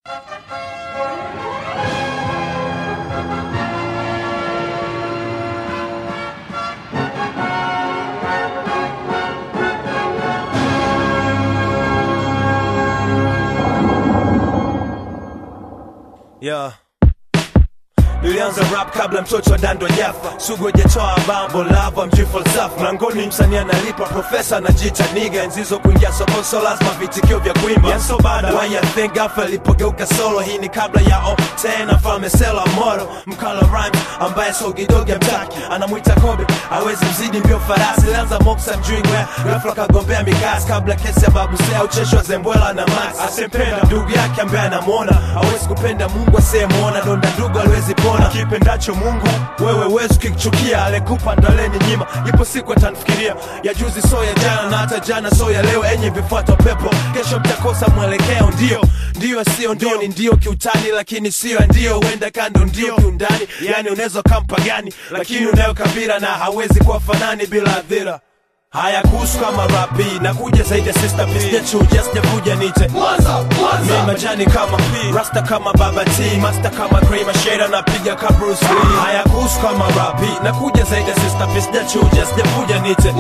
Yeah. Nilianza rap kabla mtoto wa dando jafa sugu hajatoa bambo lava mji falsafa mlangoni msanii analipa profesa anajiita niga nzizo kuingia soko so lazima vitikio vya kuimba yeah, so bada why you think gafa ilipogeuka solo hii ni kabla ya o tena falme sela moro mkala rhyme ambaye sogidogi amtaki anamwita kobe awezi mzidi mbio farasi lianza moksa mjuingwe ghafla kagombea mikasi kabla kesi ya babu sea ucheshwa zembwela na max asempenda ndugu yake ambaye anamwona awezi kupenda mungu asiyemwona donda ndugu aliwezi pona kipendacho mungu wewe wezi ukichukia alekupa ndaleni nyima ipo siku atanifikiria ya juzi so ya jana na hata jana so ya leo enye vifuata pepo kesho mtakosa mwelekeo ndio ndio sio ndio ni ndio kiutani lakini sio ndio huenda kando ndio kiundani yani unaweza kampa gani lakini unayo kabila na hawezi kuwa fanani bila adhira haya kuhusu kama rapi nakuja zaidi ya sister sijachuja sijavuja nite mi majani kama P rasta kama baba T master kama Cream Shada napiga ka Bruce Lee haya kuhusu kama rapi nakuja zaidi ya sister sijachuja sijavuja nite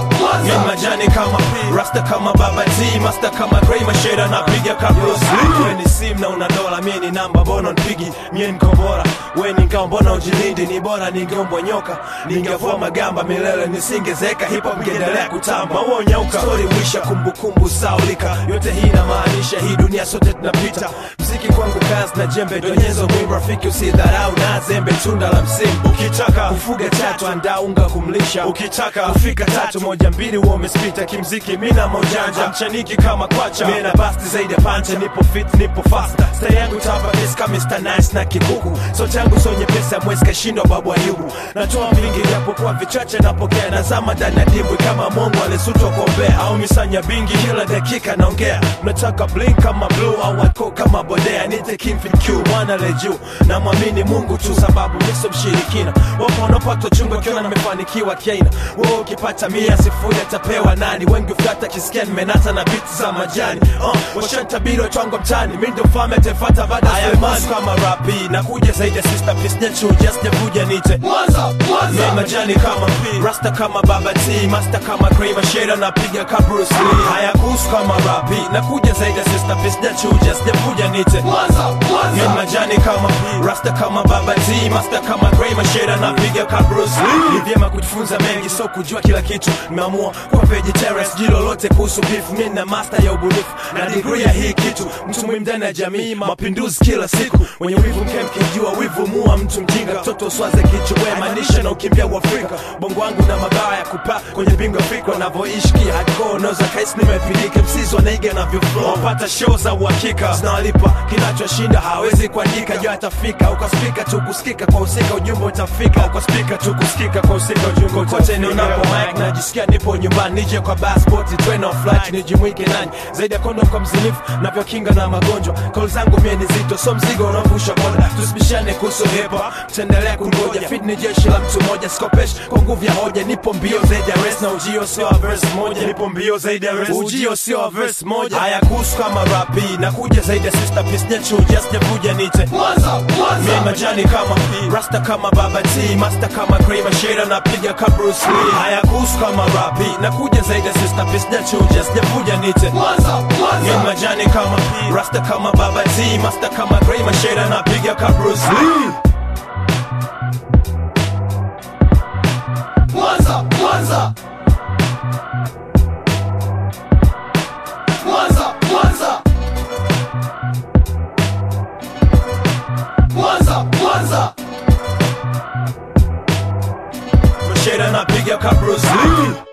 mi majani kama P rasta kama baba T master kama Cream Shada napiga ka Bruce Lee wewe ni sim na una dola mimi ni namba bono nipigi mie niko bora wewe ni ngao mbona ujilindi ni bora ningeombwa nyoka ningevua magamba milele nisingezeka hip hop ingeendelea kutamba huo nyauka story wisha kumbukumbu saulika yote hii inamaanisha hii dunia sote tunapita mziki kwangu kazi na jembe donyezo mwi rafiki usidharau na zembe tunda la msimu ukitaka kufuga tatu andaa unga kumlisha ukitaka kufika tatu moja mbili huo umespita kimziki mina maujanja mchaniki kama kwacha mina basti zaidi ya pancha nipo fit nipo fasta sta yangu tapa kiska Mr. Nice na kikuku so changu so nyepesi ya mwezi kashindwa babu ayubu natoa vingi japokuwa vichache napokea nazama ndani ya dimbwi kama mongo alisutwa kuombea au misanya bingi kila dakika naongea mnataka blink kama blue au wako kama bodea nite kimfin q mwana le juu na mwamini mungu tu sababu niso mshirikina wapo wanapata chungu akiona nimefanikiwa kiaina wewe ukipata mia sifuri atapewa nani wengi ufata kisikia nimenata na biti za majani uh, washantabiri watwango mtani mi ndo mfalme atefata baada ya Sulemani kama rapi nakuja zaidi ya sister please nyachuja sijavuja nite mi majani kama P rasta kama baba T master kama Cream Shada napiga ka Bruce Lee haya kuhusu kama rapi nakuja zaidi ya sister please sijachuja sijavuja nite mi majani kama P rasta kama baba T master kama Cream Shada napiga ka Bruce Lee ni vyema kujifunza mengi so kujua kila kitu nimeamua kuwa vegetarian sijui lolote kuhusu beef mi na master ya ubunifu na degree ya hii kitu mtu muhimu ndani ya jamii mapinduzi kila siku wenye wivu mke mkijua wivu mua mtu mjinga mtoto uswaze kichwa maanisha na ukimbia uafrika bongo wangu na mabawa ya kupaa kwenye bingo fikra navyoishi kihardcore unaweza kaisi nimepilika msizi wanaiga navyoflow wapata show za uhakika zinawalipa kinachoshinda hawezi kuandika jo atafika ukaspika tu kusikika kwa usika ujumbe utafika ukaspika tu kusikika kwa usika ujumbe kote nionapo mic najisikia nipo nyumbani nije kwa passport train of flight nijimwike nani zaidi ya kondom kwa mzinifu navyokinga na magonjwa kauli zangu mie ni zito so mzigo unaovusha boda tusibishane kuhusu hip hop tutaendelea kungoja fit ni jeshi la mtu mmoja skopesh kwa nguvu ya hoja nipo mbio zaidi ya rest na ujio sio wa verse moja nipo mbio zaidi ya rest ujio sio wa verse moja haya kuhusu kama rapi nakuja zaidi ya sister please nyachuja sijavuja nite mi majani kama P rasta kama baba T master kama Cream Shada napiga ka Bruce Lee haya kuhusu kama rapi nakuja zaidi ya sister please nyachuja sijavuja nite mi majani kama P rasta kama baba T master kama Cream Shada napiga ka Bruce Lee Mwanza, Mwanza. Mwanza, Mwanza. Mwanza, Mwanza. Shada napiga ka Bruce Lee